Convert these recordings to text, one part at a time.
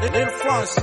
Lil France.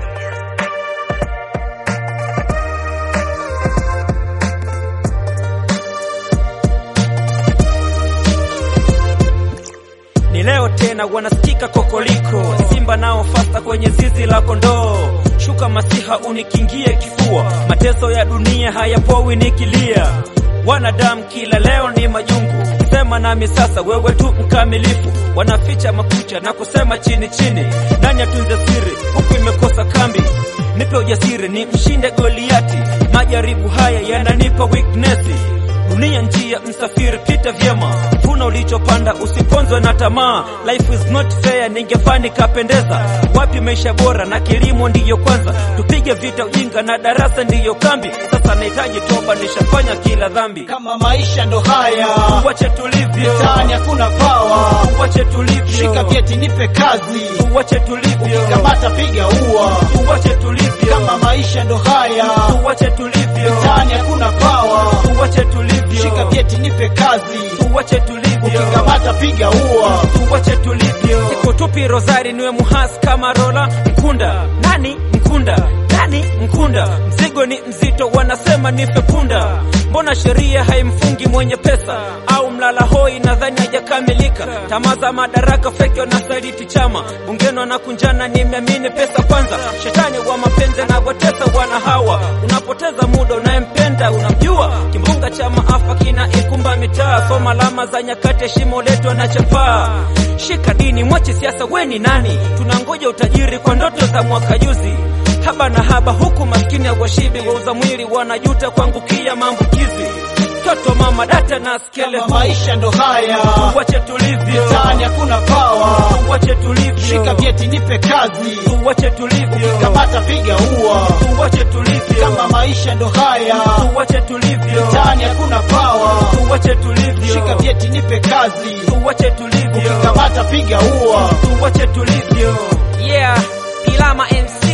Ni leo tena wanasikika kokoliko, Simba nao fasta kwenye zizi la kondoo. Shuka masiha unikingie kifua, mateso ya dunia hayapowi nikilia. Wanadamu kila leo ni majungu, sema nami sasa, wewe tu mkamilifu. Wanaficha makucha na kusema chini chini, nani atunze siri huku imekosa kambi. Nipe ujasiri ni mshinde Goliati, majaribu haya yananipa weakness Dunia njia msafiri, pita vyema, vuna ulichopanda, usiponzwe na tamaa. Life is not fair, ningefani kapendeza. Wapi maisha bora na kilimo ndiyo kwanza, tupige vita ujinga na darasa ndiyo kambi. Sasa nahitaji toba, nishafanya kila dhambi. kama maisha ndo haya, Uwache tulivyo, mtaani hakuna pawa, uwache tulivyo, shika vyeti nipe kazi, uwache tulivyo, kamata piga ua, uwache tulivyo, kama maisha ndo haya, uwache tulivyo, mtaani hakuna pawa, uwache tulivyo, shika vyeti nipe kazi, uwache tulivyo. kamata piga ua, tuwache tulivyo. Iko tupi Rosari niwe muhasi kama Rola Mkunda. Nani Mkunda? Nani Mkunda? Mzigo ni mzito, wanasema nife punda. Mbona sheria haimfungi mwenye pesa? Au mlala hoi nadhani hajakamilika. Tamaa za madaraka feki wanasaliti chama, bungeni wanakunjana, nimeamini pesa kwanza. Shetani wa mapenzi na watesa wana hawa, unapoteza muda unayempenda unamjua. Kimbunga cha maafa kina ikumba mitaa, soma alama za nyakati, shimo letu anachapaa. Shika dini, mwache siasa, weni nani? Tunangoja utajiri kwa ndoto za mwaka juzi haba na haba huku maskini washibi wauza mwili wanajuta kuangukia maambukizi toto mama data na kama skeleton maisha ndo haya, wache tulivyo mtaani hakuna pawa, wache tulivyo shika vyeti nipe kazi, wache tulivyo kamata piga ua, wache tulivyo kama maisha ndo haya, wache tulivyo mtaani hakuna pawa, wache tulivyo shika vyeti nipe kazi, wache tulivyo kamata piga ua, wache tulivyo yeah Ilama MC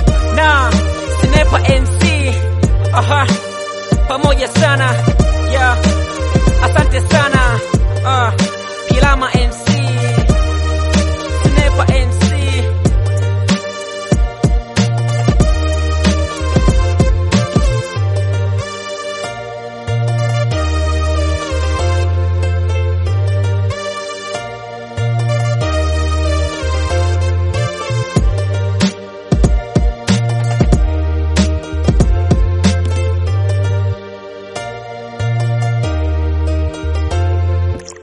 na Sniper MC aha pamoja sana yeah asante sana ah Kilama MC